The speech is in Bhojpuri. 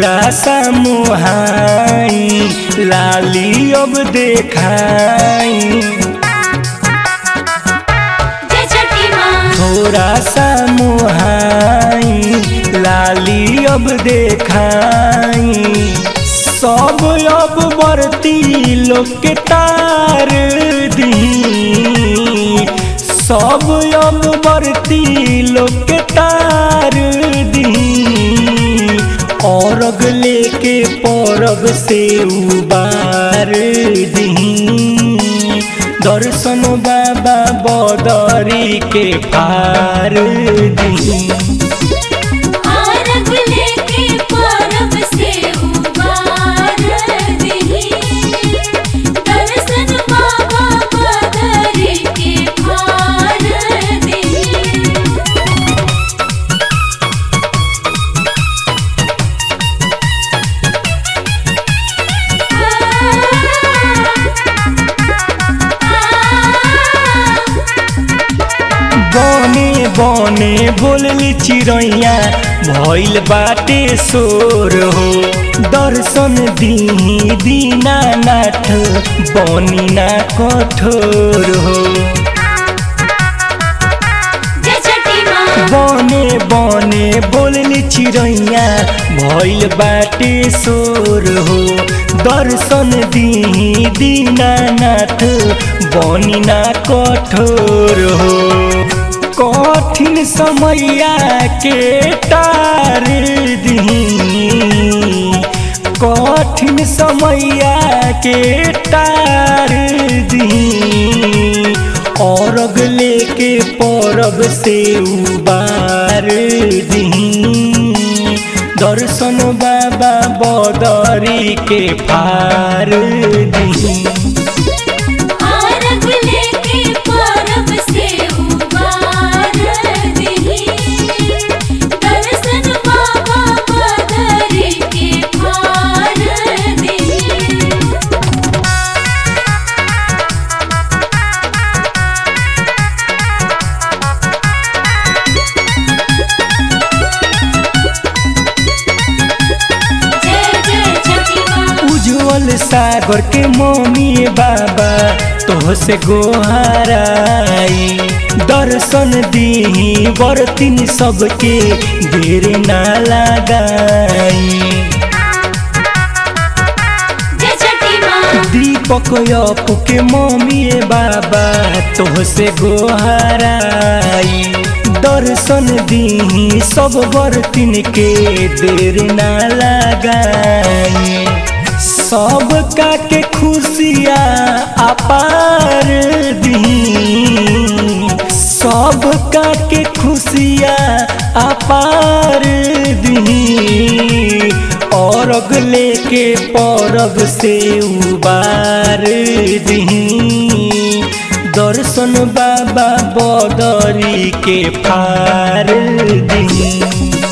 थोड़ा सा मुहाई लाली अब देखाई जय छठी माँ थोड़ा सा मुहाई लाली अब देखाई सब अब बरती लोग के तार दी सब अब बरती लोग के तार दी और अगले के परब से उबार दी दर्शन बाबा बदरी के पार दी आरग लेके परब से उबार दही दर्शन बाबा बदरी के पार दही बने बने बोलली चिड़ैया भइल बाटे शोर हो दर्शन दी दीनानाथ बनी ना कठोर हो जय छठी माँ बने बने बोलली चिड़ैया भइल बाटे शोर हो दर्शन दी दीनानाथ बनी ना कठोर हो कठिन समैया के तार दी कठिन समैया के तार दी और अगले के परब से उबार दी दर्शन बाबा बदरी के फार दी आरग लेके परब से उबार दही दर्शन बाबा बदरी के पार दही जय जय छठी माँ उज्जवल सागर के मम्मी बाबा तो से गोहाराई दर्शन दी बरतिन सबके देर ना लगाई जय छठी माँ दीपक अपू के मम्मी बाबा तो से गोहाराई दर्शन दी सब बर्तिन के देर ना लगाई सब का के खुशियाँ अपार दी सब का के खुशियाँ अपार दी और अगले के परब से उबार दी दर्शन बाबा बदरी के फार दी